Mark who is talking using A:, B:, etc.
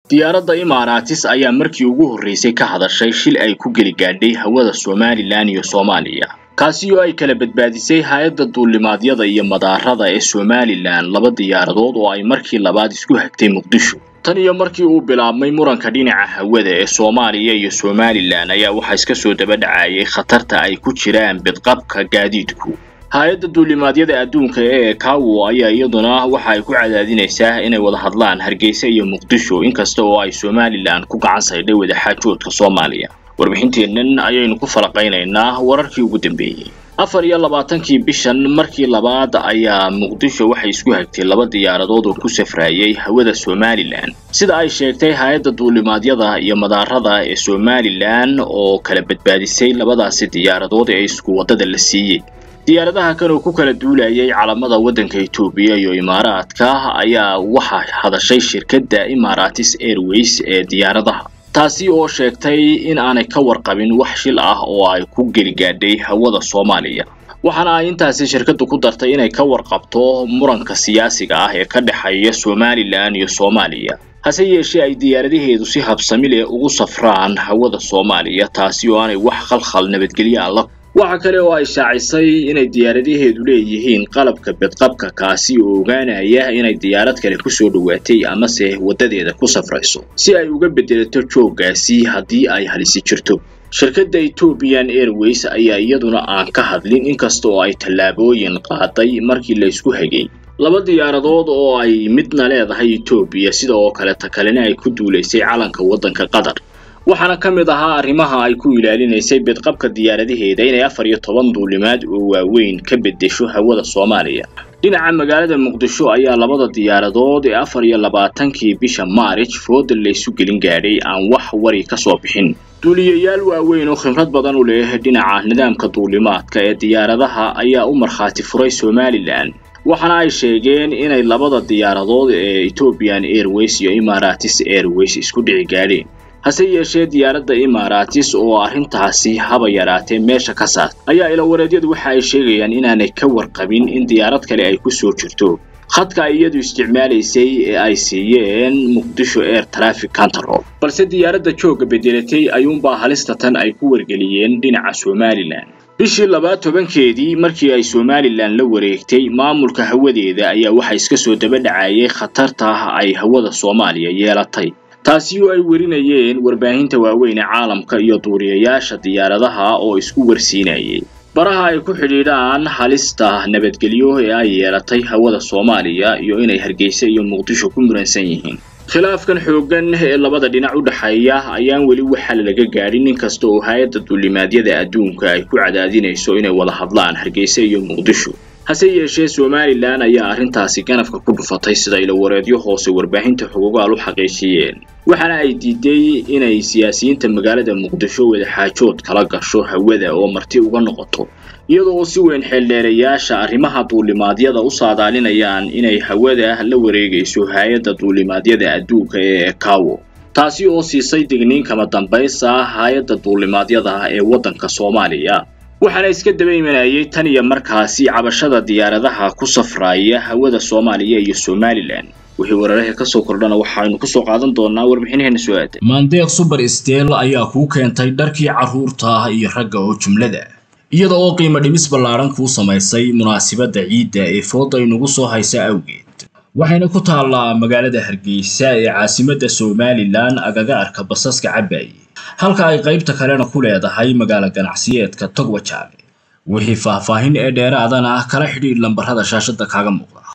A: diyaaradda imaaraatis ayaa markii ugu horreysay ka hadashay shil ay ku geli gaadhay hawada somalilan iyo soomaaliya kaasi oo ay kala badbaadisay hay-adda duulimaadyada iyo madaarada ee somalilan laba diyaaradood oo ay markii labaad isku hagtay muqdisho tan iyo markii uu bilaabmay muranka dhinaca hawada ee soomaaliya iyo somalilan ayaa waxaa iska soo daba dhacayay khatarta ay ku jiraan bidqabka gaadiidku hay-adda duulimaadyada adduunka ee kawo ayaa iyaduna waxa ay ku cadaadinaysaa inay wada hadlaan hargeysa iyo muqdisho inkasta oo ay somalilan ku gacan saydhay wadaxaajoodka soomaaliya warbixinteennan ayaynu ku falaqaynaynaa wararkii ugu dambeeyey afar iyo labaatankii bishan markii labaad ayaa muqdisho waxay isku hagtay laba diyaaradood oo ku safraayay hawada somalilan sida ay sheegtay hay-adda duulimaadyada iyo madaarada ee somalilan oo kala badbaadisay labadaasi diyaaradood ee isku waddada la siiyey diyaaradaha kan oo ku kala duulayay calamada waddanka etoobiya iyo imaaraadka ayaa waxaa hadashay shirkadda imaratis airways ee diyaaradaha taasi oo sheegtay in aanay ka warqabin wax shil ah oo ay ku geli gaadhay hawada soomaaliya waxaana ay intaasi shirkaddu ku dartay inay ka warqabto muranka siyaasiga ah ee ka dhexeeya somalilan iyo soomaaliya hase yeeshee ay diyaaradaheedu si habsami leh ugu safraan hawada soomaaliya taasi oo aanay wax khalkhal nabadgelyo ah la waxa kale oo ay shaacisay inay diyaaradaheedu leeyihiin qalabka bedqabka kaasi oo ogaanaya inay diyaarad kale kusoo dhowaatay amase waddadeeda ku safrayso si ay uga bedelato jooggaasi haddii ay halisi jirto shirkadda ethoobian airways ayaa iyaduna aan ka hadlin inkasta oo ay tallaabooyin qaaday markii la isku hagay laba diyaaradood oo ay midna leedahay etoobiya sida oo kale ta kalena ay ku duulaysay calanka waddanka qatar waxaana ka mid ahaa arrimaha ay ku ilaalinaysay bedqabka diyaaradaheeda inay afar iyo toban duulimaad oo waaweyn ka beddesho hawada soomaaliya dhinaca magaalada muqdisho ayaa labada diyaaradood ee afar iyo labaatankii bisha maarij fooda laysu gelin gaadhay aan wax wari ka soo bixin duuliyayaal waaweyn oo khibrad badan u leh dhinaca nidaamka duulimaadka ee diyaaradaha ayaa u markhaati furay somalilan waxaana ay sheegeen inay labada diyaaradood ee ethoobian airways iyo imaratis airways isku dhici gaadheen hase yeeshee diyaaradda imaratis oo arrintaasi haba yaraatee meesha ka saar ayaa ilawareedyadu waxa ay sheegayaan inaanay ka warqabin in diyaarad kale ay ku soo jirto khadka ay iyadu isticmaalaysay ee ay siiyeen muqdisho air traffic control balse diyaaradda joogga bedelatay ayuunbaa halista tan ay ku wargeliyeen dhinaca somalilan bishii labaad tobankeedii markii ay somalilan la wareegtay maamulka hawadeeda ayaa waxa iska soo daba dhacayay khatarta ay hawada soomaaliya yeelatay taasi oo ay warinayeen warbaahinta waaweyn ee caalamka iyo duuriyayaasha diyaaradaha oo isku warsiinayay baraha ay ku xidhiidhaan halista nabadgelyo ee ay yeelatay hawada soomaaliya iyo inay hargeysa iyo muqdisho ku muransan yihiin khilaafkan xooggan ee labada dhinac u dhexeeya ayaan weli waxaa laga gaadhin inkasta oo hay-adda duulimaadyada adduunka ay ku cadaadinayso inay wada hadlaan hargeysa iyo muqdisho hase yeeshee somalilan ayaa arrintaasi ganafka ku dhufatay sida ilawareedyo hoose warbaahinta xogogaal u xaqiijiyeen waxaana ay diiday inay siyaasiyiinta magaalada muqdisho wadaxaajood kala gasho hawada oo marti uga noqoto iyada oo si weyn xeeldheerayaasha arrimaha duulimaadyada u saadaalinayaan inay hawada la wareegayso hay-adda duulimaadyada adduunka ee kawo taasi oo siisay digniin kama dambaysa hay-adda duulimaadyada ee waddanka soomaaliya waxaana iska daba imanayay tan iyo markaasi cabashada diyaaradaha ku safraaya hawada soomaaliya iyo somalilan wixii weerarahii kasoo kordhana waxaynu kusoo qaadan doonaa warbixinaheena soo aadan
B: maandeeq suber steel ayaa kuu keentay dharkii carruurta iyo ragga oo jumlada iyada oo qiimo dhimis ballaadhan kuu samaysay munaasibadda ciidda ee fooda inugu soo haysa awgeed waxayna ku taallaa magaalada hargeysa ee caasimadda somalilan agaga arka basaska cabaaye halka ay qaybta kalena ku leedahay magaalo ganacsiyeedka togwajaale wixii faahfaahin ee dheeraadana kala xidhiidh lambarrada shaashadda kaaga muuqda